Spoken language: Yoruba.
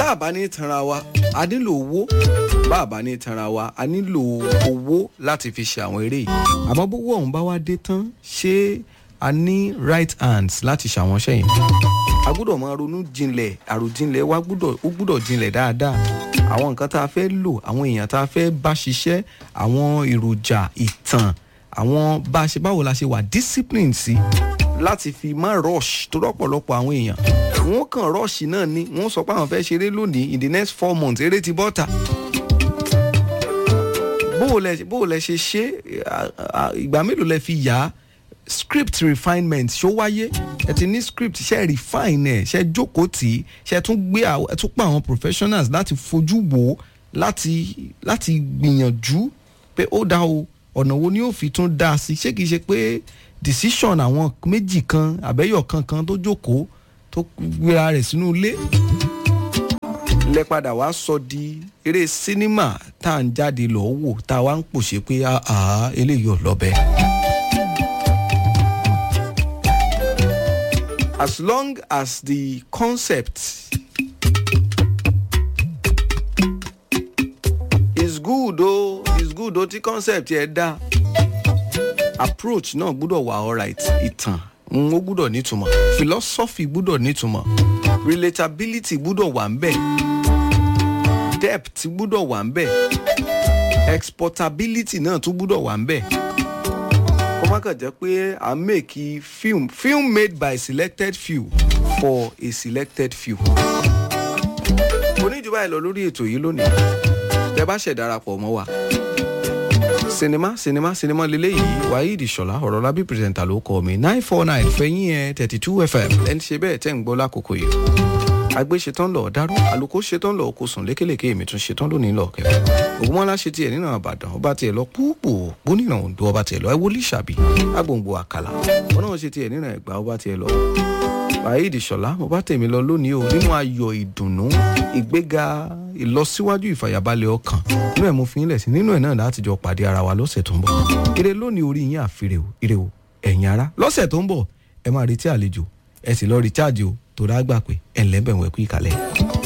bá a bá ní tanra wa a nílò owó bá a bá ní tanra wa a nílò owó láti fi ṣe àwọn eré yìí àmọ́ bówó ọ̀hún bá wá dé tán ṣé a ní right hands láti ṣàwọn ṣẹ́yìn a gbúdọ̀ máa ronú jinlẹ̀ àròjinlẹ̀ wa gbúdọ̀ ó gbúdọ̀ jinlẹ̀ dáadáa àwọn nǹkan tá a fẹ́ lò àwọn èèyàn tá a fẹ́ bá ṣiṣẹ́ àwọn èròjà ìtàn àwọn bá a ṣe báwo la ṣe wà discipline sí láti fi má rush tó rọ́pọ̀lọpọ̀ àwọn èèyàn wọ́n kàn rush náà ni wọ́n sọ pé àwọn fẹ́ ṣeré lónìí in the next four months eré ti bọ́ta bó o lẹ ṣe ṣe ìgbà mélòó lẹ fi yà á script refinement ṣó wáyé ẹ ti ní script ṣe refine ẹ ṣe jókòó tì í ṣe tún gbé ẹ tún pa àwọn professionals láti fojú wò ó láti láti gbìyànjú pé ó dá o ọ̀nà wo ni ó fi tún dá sí ṣé kìí ṣe pé decision àwọn méjì kan àbẹ́yọ̀ kankan tó jókòó tó gbéra rẹ̀ sínú ilé lẹ padà wá sọ di eré sinimá tá à ń jáde lọ́ọ́ wò tá a wá ń pòṣe pé eléyìí ò lọ́bẹ̀ẹ́. as long as the concept is good o is good o tí concept yẹn dá approach náà gbúdọ̀ wà alright ìtàn ó gbúdọ̀ nítumọ̀ philosophy gbúdọ̀ nítumọ̀ relatability gbúdọ̀ wà ń bẹ̀ depth gbúdọ̀ wà ń bẹ̀ exportability náà tún gbúdọ̀ wà ń bẹ̀ kó má kàn jẹ́ pé à ń make film film made by selected few for a selected few. oníjùbá ẹ lọ lórí ètò yìí lónìí tẹ bá ṣẹ̀ darapọ̀ mọ́ wa sinimá sinimá sinimá lélẹ́yìí waheed ṣọlá ọ̀rọ̀ lábí pírẹsẹ̀ntà ló kọ́ mi nine four nine fẹ̀yìn ẹ̀ thirty two fm ẹni ṣe bẹ́ẹ̀ tẹ́ ń gbọ́ lákòókò yìí agbe ṣetán lọ dárú àlùkò ṣetán lọ kó sùn lékelèké èmi tún ṣetán lónìí lọ kẹfẹ ògúnmọ́lá ṣe tiẹ̀ nínú àbàdàn ọba tiẹ̀ lọ púpọ̀ gbónìnà òǹdó ọba tiẹ̀ lọ ẹwọlé ṣàbí agbòǹgbò àkàlà ọ̀nà ṣe tiẹ̀ nínú ẹ̀gbá ọba tiẹ̀ lọ waheed ṣọlá mo bá tèmi lọ lónìí o nínú ayọ̀ ìdùnnú ìgbéga ìlọsíwájú ìfàyàbalẹ̀ ọkàn inú ẹ̀ mo fi ń lẹ̀ sí nínú ẹ̀ náà láti jọ pàdé ara wa lọ́sẹ̀ tó ń bọ̀ ire lónìí orí yín àfirè o ire o ẹ̀yin ara lọ́sẹ̀ tó ń bọ̀ ẹ máa retí àlejò ẹ sì lọ rí cháàjì o tó dágbà pé ẹ̀ ń lẹ́bẹ̀ẹ́ wẹ̀kú ìkàlẹ̀.